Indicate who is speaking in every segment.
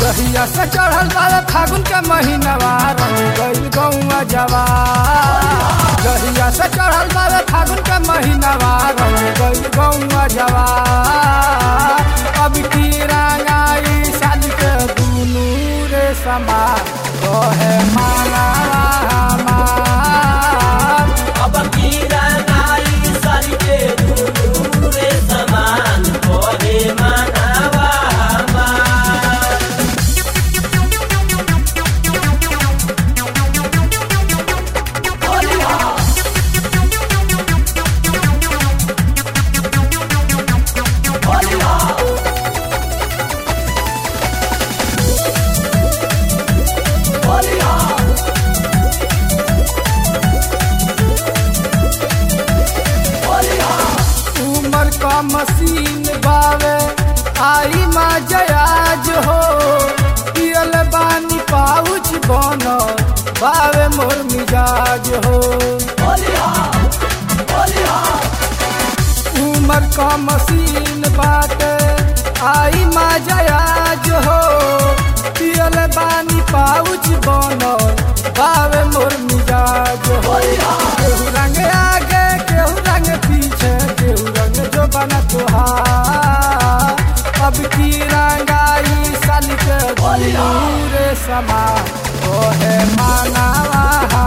Speaker 1: जहिया से चढ़ल बारे फागुन के महीनवा रंग गइल गौआ जवा जहिया से चढ़ल बारे फागुन के महीनवा रंग गइल गौआ जवा अब की रंगाई साल के दुनू रे समा कहे माला हमार
Speaker 2: अब कीरा नाई सारी के दूरे समान कोहे मनावा हमार
Speaker 1: उमर का मशीन बावे आई मा जयाज हो पियल बानी पाउच बन बावे मोर मिजाज हो उमर का मशीन बाटे आई मा जयाज हो पियल बानी पाउच बन बावे मोर मिजाज हो केहू रंग आगे केहू रंग पीछे केहू रंग जो बना तुहार अब की रंगाई साल के दूरे समा तो है मानावा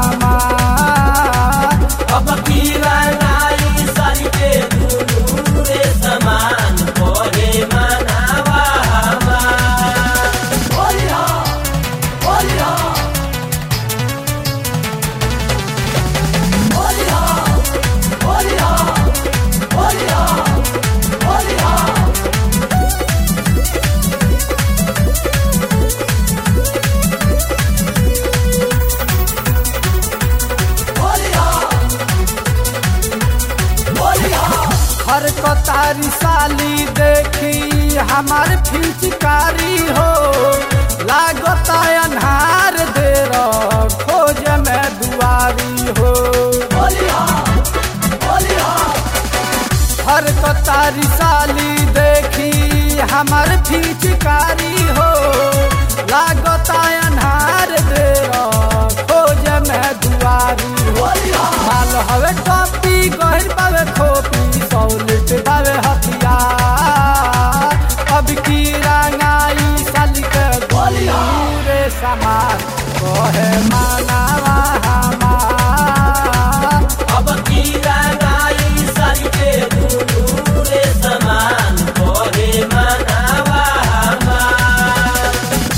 Speaker 1: हमार
Speaker 2: अब कीरा नाई सारी के दूरे समान कोहे मनावा हमार
Speaker 1: हर कतारी साली देखी हमार फिचकारी हो लागता अन्हार दे खोज में दुआरी हो हर कतारी साली देखी हमार फिचकारी हो लागता अन्हार दे खोज में दुआरी हो माल हवे टोपी गहिर पावे खोपी सौलिट पावे हथियार अब की रंगाई साल के गोलियूरे समार कहे मानावा हमार
Speaker 2: अब कीरा नाई सारी के दूरे समान कोहे मनावा हमार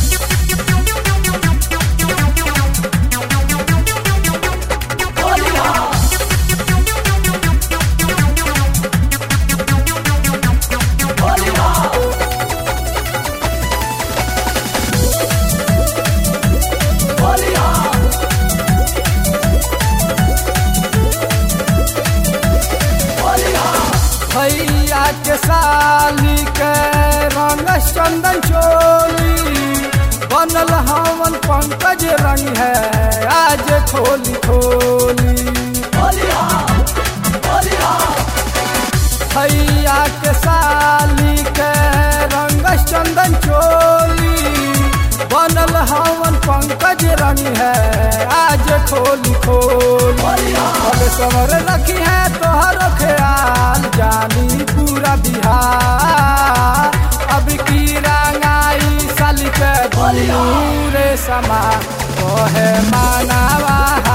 Speaker 1: भैया के साली के रंग चंदन चोली बनल हवन पंकज रंग है आज खोली खोली भैया के साली के रंग चंदन चोली बनल हवन पंकज रंग है आज खोली खोली अब समर रखी है तोहर ख्याल जानी पूरा बिहार अब की रंगाई साली के दूरे समा कहे मानावा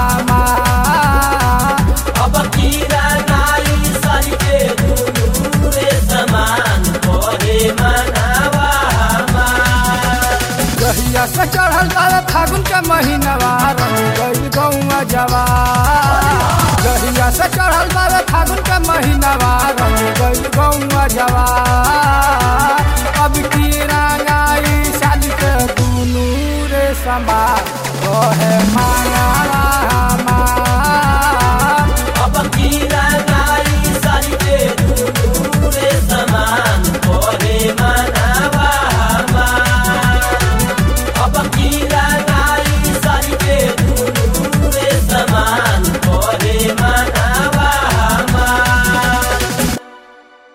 Speaker 1: हमार
Speaker 2: अब कीरा नाई सारी के दूरे समान कोहे मनावा हमार
Speaker 1: जहिया से चढ़ल बारे फागुन के महीनवा रंग गइल गौआ जवा जहिया से चढ़ल बारे फागुन के महीनवा रंग गइल गौआ जवा अब की रंगाई साल के दुनू रे समा कहे मांगा